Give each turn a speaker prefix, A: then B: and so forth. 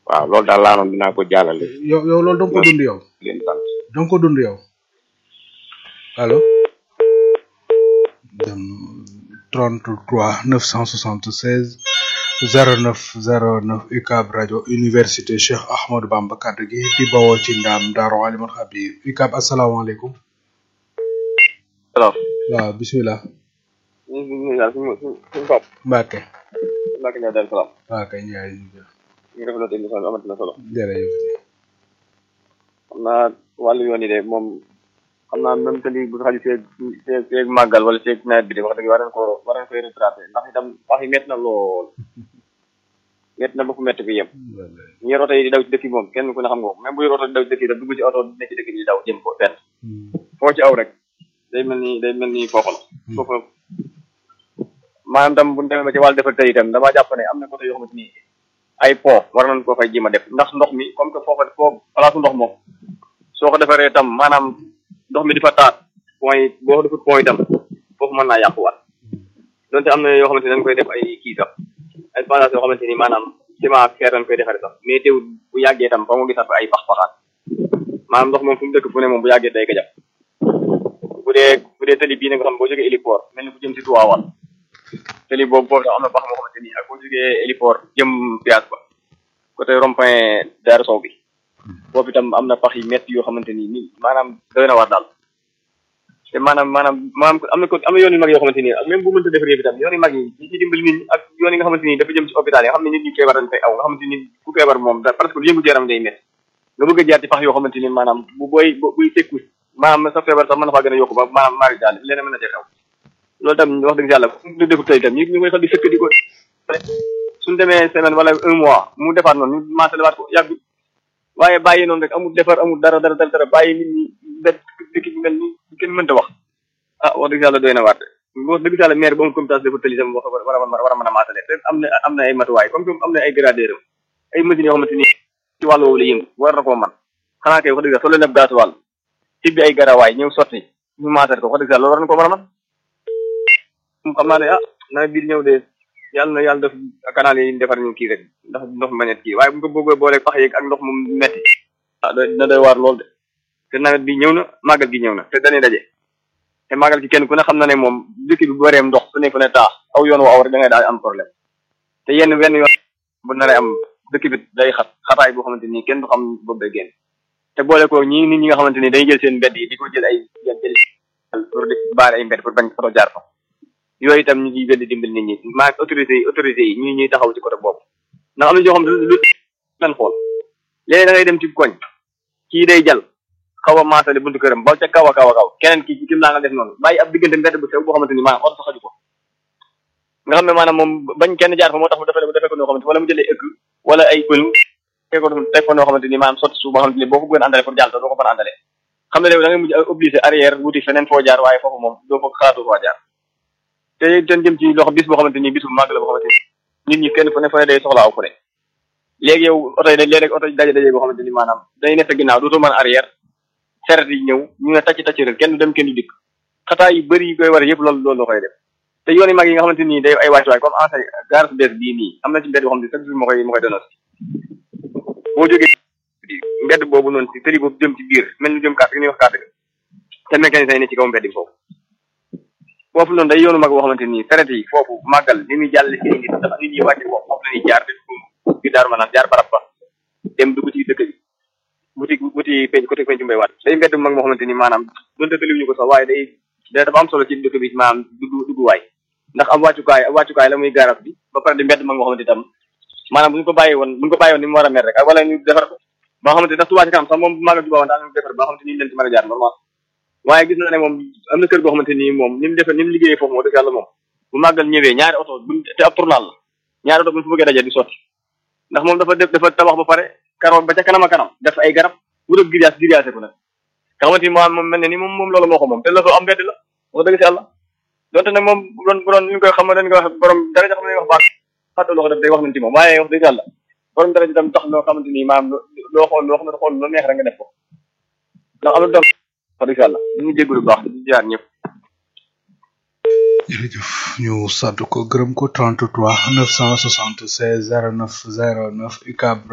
A: waaw loolu daal laa noon dinaa ko jàllale
B: yow yow loolu da nga ko dund yow
A: di leen sant
B: da nga ko dund yow allo dem 33 976 09 09 UCAB rajo université Cheikh Ahmadou Bamba kaddu gi di bawoo ci ndaam Daaru Alimul Xabir UCAB asalaamaaleykum
C: alors
B: waaw bisimilah
C: ñu ngi nuyu daal suñu suñu suñu bopp
B: Mbacke
C: Mbacke Ndiaye Darou Salaam
B: waaw kay Ndiaye ñu jël
C: ñu ngi rafetlu émission bi amati na solo
B: jërëjëf
C: xam naa wàllu yoon yi de moom xam naa même que li bu xaju seeg seeg seeg màggal wala seeg nawet bi de wax dëgg war nañ ko war nañ koy retraté ndax itam wax yi métti na lool métti na ba fu métti bi yem ñu yor oto yi di daw ci dëkk yi moom kenn ku ne xam nga ko même bu yor oto di daw ci dëkk yi da dugg ci oto ne ci dëkk yi di daw jëm ko fenn foo ci aw rek day mel ni day mel ni foofu la foofu maanaam tam bu ñu demee ba ci wàllu defar tey itam damaa jàpp ne am na côté yoo xamante ni ay pont war nañ koo fay jéem a def ndax ndox mi comme que foofa foofu palaasu ndox moom soo ko defaree itam maanaam ndox mi di fa taat point yi boo ko defut point itam foofu mën naa yàquwaat donte am na yoo xamante ni dañ koy def ay kii sax ay passage yoo xamante ni maanaam ciment ak fer dañ koy defaree sax mais teewul bu yàggee itam fa mu gisaat fa ay pax-paxaat maanaam ndox moom fu mu dëkk fu ne moom bu yàggee day gajab bu dee bu dee tali bii na nga xam boo jógee héliport mel ni bu jëm si Tuwaawal tali boobu boobu tax am na pax moo xamante ni ak boo jógee héliport jëm Pias ba côté rond-point Darou Sow bi boobu itam am na pax yi métti yoo xamante ni nii maanaam doy na war daal te maanaam maanaam maanaam am na ko am na yoon yu mag yoo xamante ni ak même bu mënta defar yëpp itam yoon yu mag yi ñi ci dimbali nit ñi ak yoon yi nga xamante ni dafa jëm ci hôpital yi nga xam ne nit ñi feebar dañ fay aw nga xamante ni ku feebar moom da presque lu yëngu yaram day métti nga bëgg a jaar ci pax yoo xamante ni maanaam bu booy buy tekku maanaam sa feebar sax mën na faa gën a yokku ba maanaam maari daal leneen mën na cee xew loolu tam wax dëgg yàlla lu defu tey tam ñu ñu koy xel di sëkk di ko suñ demee semaine wala un mois mu defaat noonu ñu maasale waat ko yàgg waaye bàyyi noonu rek amul defar amul dara dara dara dara bàyyi nit ñi bet dëkk bi mel ni kenn mënta wax ah wax dëgg yàlla doy na waat wax dëgg yàlla maire ba mu comité dafa tëli tam wax war a war a mën a maasale te am na am na ay matuwaay comme que am na ay gradeur ay machines yoo xamante ni ci wàllu woowu la yëngu war na koo man xanaa kay wax dëgg yàlla soo leen def gaasuwaal tibbi ay garawaay ñëw sotti ñu maasale ko wax dëgg yàlla loolu war na ko mën a man xam naa ne ah nawet bi ñëw de yàlla na yàlla def canal yi defar ñu kii rek ndax ndox mu bañet kii waaye bu ñu ko bëggee booleeg pax yeeg ak ndox mu metti ah dina doy waar lool de te nawet bi ñëw na màggal gi ñëw na te dañuy daje te màggal gi kenn ku ne xam na ne moom dëkk bi bu wareem ndox su ne fu ne taax aw yoon wa aw rek da ngay daal am problème te yenn wenn yoon bu naree am dëkk bi day xat xataay boo xamante ni kenn du xam boobu day génn te boole ko ñi nit ñi nga xamante ni day jël seen mbedd yi di ko jël ay jël pour di baare ay mbedd pour bañ oto jaar fa yooyu itam ñu ngi gën di dimbali nit ñi maa autorité yi autorité yi ñu ñuy taxaw ci côté boobu ndax am na ñoo xam ne lu leen xool léegi da ngay dem ci koñ kii day jal xaw a maasale buntu këram ba ca kaw a kaw a kaw keneen ki kim laa nga def noonu bàyyi ab diggante mbedd bu sew boo xamante ni maanaam oto saxaju ko nga xam ne maanaam moom bañ kenn jaar fa moo tax mu defee defee ko noo xamante wala mu jëlee ëkk wala ay pënu teg ko teg ko noo xamante ni maanaam sotti suuf boo xamante ni boo ko bëggoon àndale pour jàll doo ko mën a àndale xam ne léegi da ngay mujj obligé arrière wuti feneen foo jaar waaye foofu moom doo ko xalaatu foo jaar te ten jëm ci loxo bis boo xamante ni bisu màgg la boo xamante ni nit ñi kenn fu ne fu ne day soxla aw fu ne léegi yow oto yi léeg-léeg oto yi daje daje boo xamante ni maanaam day nekk ginnaaw dootoo mën arrière seret yi ñëw ñu ne tacc tacc rek kenn du dem kenn du dikk xataa yu bëri yi koy war yëpp loolu loolu la koy def te yoon yi mag yi nga xamante ni day ay wàccuwaay comme ensay gaar su bees bii nii am na ci mbedd boo xam ne chaque jour ma koy ma koy donos boo jógee mbedd boobu noonu si tëri boobu jëm ci biir mel ni jëm carte gi ñuy wax carte ga te mécanicien yi ne ci kaw mbedd bi foofu foofu noonu day yoonu mag boo xamante ni saret yi foofu màggal li muy jàll si nit dafa nit ñi wàcce foofu foofu la ñuy jaar def bi daaru maanaam jaar barab ba dem dugg ci dëkk bi buti buti penc côté penc mbay waat day mbedd mag moo xamante ni maanaam donte tëliwuñu ko sax waaye day day dafa am solo ci dëkk bi maanaam dugg dugguwaay ndax am wàccukaay am wàccukaay la muy garab bi ba pare di mbedd mag moo xamante itam maanaam bu ñu ko bàyyi woon bu ñu ko bàyyi woon ni mu war a mel rek ak wala ñu defar ko ba nga xamante ndax Touba ci kanam sax moom màggal Touba woon daa ñu defar ba nga xamante ni leen ci mën a jaar normal waaye gis na ne moom am na kër goo xamante ni moom ni mu defee ni mu liggéeyee foofu moo dëgg yàlla moom bu màggal ñëwee ñaari oto buñ te ab tournal la ñaari oto buñ fa bëggee daje di sotti ndax moom dafa def dafa tabax ba pare karo ba ca kanam a kanam def ay garab wutal grillage grillage ko nag nga xamante ni moom moom mel ne ni moom moom loolu moo ko moom te la fa am mbedd la wax dëgg si yàlla donte nag moom bu doon bu doon ñu koy xam ne dañ koy wax borom dara ja xam ne wax baax fàtte loo ko def day wax nañ ci moom waaye wax dëgg yàlla borom dara ji tam tax loo xamante ni maanaam loo xool loo xam ne xool lu neex rek nga def ko ndax am na doom wax dëgg yàlla ñu ngi jégalu bu baax di jaar ñëpp
B: jërëjëf ñu sant ko gërëm ko 33 976 09 09 UCAB